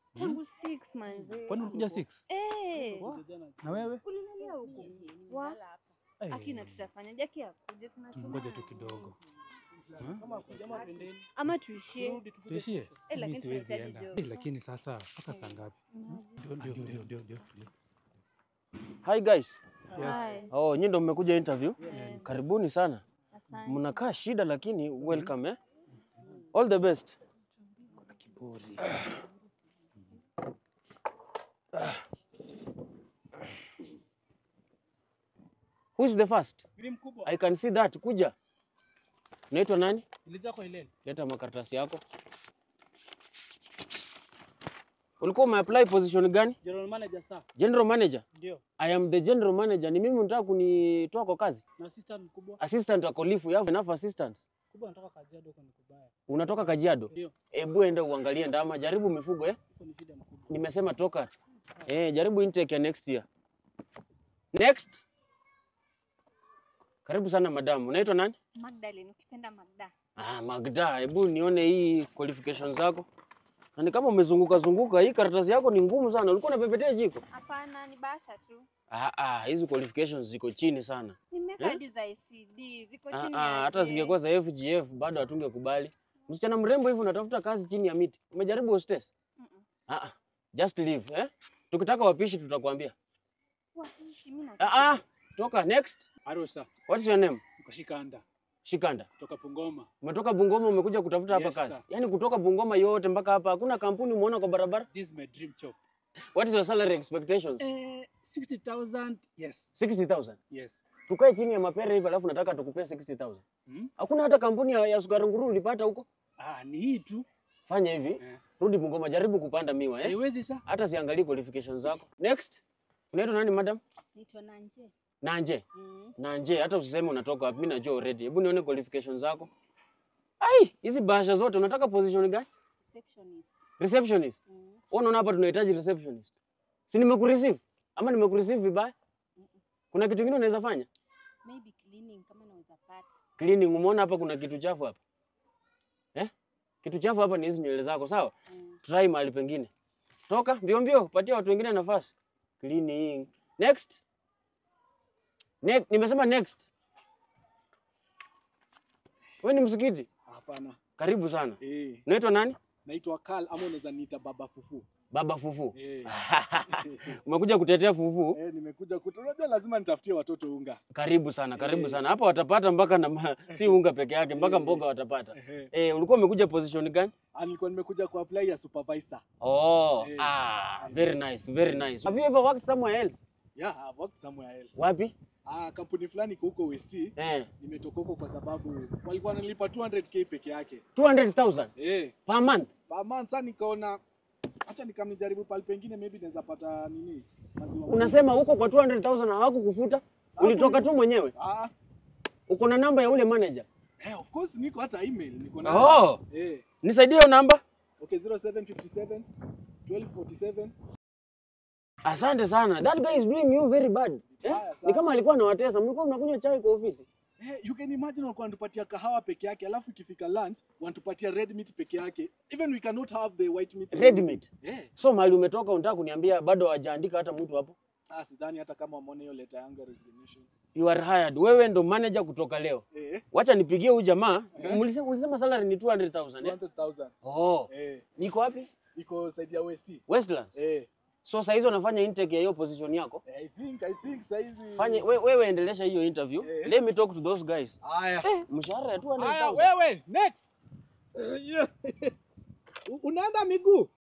Tangu 6 manzi. Kwani ulikuja 6? Eh. Na wewe? Ulilalia huko. Wa Eh, akina tutafanya jaki akuje tunatuma. Ngoja tu kidogo. Hmm? Ama tuishie. Tuishie? Eh, Mimi lakini siwezi tunahitaji enda. job. Eh, Lakini sasa mpaka saa ngapi? Ndio ndio ndio ndio ndio. Hi guys. Hai. Oh, nyinyi ndo mmekuja interview? Yes. Karibuni sana. Asante. Mnakaa shida lakini welcome eh. All the best. Kuna kiburi. Who is the first? I can see that. Kuja. Unaitwa nani? Leta makaratasi yako. Ulikuwa umeapply position gani? General manager sir. General manager. Ndio. I am the general manager. Ni mimi unataka kunitoa kwa kazi? Na assistant mkubwa. Assistant wako lifu, you have enough assistants. Mkubwa anataka Kajiado huko ni kubaya. Unatoka Kajiado? Ndio. Hebu enda uangalie ndama, jaribu mifugo eh. Huko ni shida mkubwa. Nimesema toka. Eh, jaribu intake ya next year. Next. Karibu sana madam. Unaitwa nani? Magdalene ukipenda Magda. Ah, Magda, hebu nione hii qualifications zako. Na ni kama umezunguka zunguka, hii karatasi yako ni ngumu sana. Ulikuwa unapepetea jiko? Hapana, ni basha tu. Ah, ah, hizi qualifications ziko chini sana. Nimeweka Eh? hadi za ICD ziko Ah, chini ah, ya hata je. zingekuwa za FGF bado hatungekubali. Msichana mrembo hivi unatafuta kazi chini ya miti. Umejaribu hostess? Mm-mm. Ah, ah, just leave, eh? Tukitaka wapishi tutakwambia. Wapishi, mimi Ah, ah, toka next. Arosa, What's your name? ukashika anda. Shikanda. Kutoka Pungoma. Umetoka Bungoma umekuja kutafuta hapa Yes, kazi. sir. Yaani kutoka Bungoma yote mpaka hapa hakuna kampuni umeona kwa barabara? This is my dream job. What is your salary expectations? Eh, 60,000. Yes. 60,000. Yes. Tukae chini ya mapera hivi alafu nataka tukupea 60,000. Hmm? Hakuna hata kampuni ya, ya sukari nguru ulipata huko? Ah, ni hii tu. Fanya hivi, Eh. rudi Bungoma jaribu kupanda miwa eh? Haiwezi sir. Hata siangalii qualifications zako. Next. Unaitwa nani madam? Naitwa Nanje. Nanje. Mm. Nanje, hata usiseme unatoka wapi, mimi najua already. Hebu nione qualifications zako. Ai, hizi bahasha zote unataka position gani? Receptionist. Receptionist. Mm. Wewe unaona hapa tunahitaji receptionist. Si nimekureceive? Ama nimekureceive vibaya? Kuna kitu kingine unaweza fanya? Maybe cleaning kama naweza pata. Cleaning, umeona hapa kuna kitu chafu hapa. Eh? Kitu chafu hapa ni hizi nywele zako, sawa? Mm. Try mahali pengine. Toka mbio mbio, patia watu wengine nafasi. Cleaning. Next. Next, nimesema next. Wewe ni msikiti? Hapana. Karibu sana. Eh, Unaitwa nani? naitwa Karl ama unaweza niita Baba Fufu. Baba Fufu. Eh. Umekuja kutetea fufu? Eh, nimekuja kutu. Unajua lazima nitafutie watoto unga. Karibu sana, karibu Eh. sana. Hapa watapata mpaka na ma... si unga peke yake, mpaka Eh. mboga watapata. Ehe. Eh, ulikuwa umekuja position gani? Ah, nilikuwa nimekuja ku apply ya supervisor. Oh, Eh. ah, very nice, very nice. Have you ever worked somewhere else? Yeah, I've worked somewhere else. Wapi? Ah, kampuni fulani iko huko West. Eh, Nimetoka huko kwa sababu walikuwa wanalipa 200k peke yake. 200,000 Eh, per month. per month sasa nikaona acha nikamnijaribu pale pengine maybe naweza pata nini? Maziwa. Unasema huko kwa 200,000 hawakukufuta? Ulitoka tu mwenyewe? Ah, Uko na namba ya ule manager? eh, of course niko hata email niko na. Oh, Eh, nisaidie hiyo namba. okay 0757 1247 Asante sana. That guy is doing you very bad. Eh? Vibaya Ni sana. kama alikuwa anawatesa. Mlikuwa mnakunywa chai kwa ofisi. Eh, you can imagine walikuwa wanatupatia kahawa peke yake alafu ikifika lunch wanatupatia red meat peke yake. Even we cannot have the white meat. Red meat. Eh, So mahali umetoka unataka kuniambia bado hawajaandika hata mtu hapo? ah, sidhani hata kama wameona hiyo letter yangu ya resignation. You are hired. Wewe ndo manager kutoka leo. Eh, Wacha nipigie huyu jamaa. Eh. Ulisema, ulisema salary ni 200,000 eh? 200,000. Oh, Eh, niko wapi? iko side ya West. Westlands. Eh, So saa hizo unafanya intake ya hiyo position yako. I think I think saizi Fanye we, wewe endelesha hiyo interview. Eh. Let me talk to those guys. Haya. Mshahara ya Haya 200,000. wewe next. U- Unaenda miguu?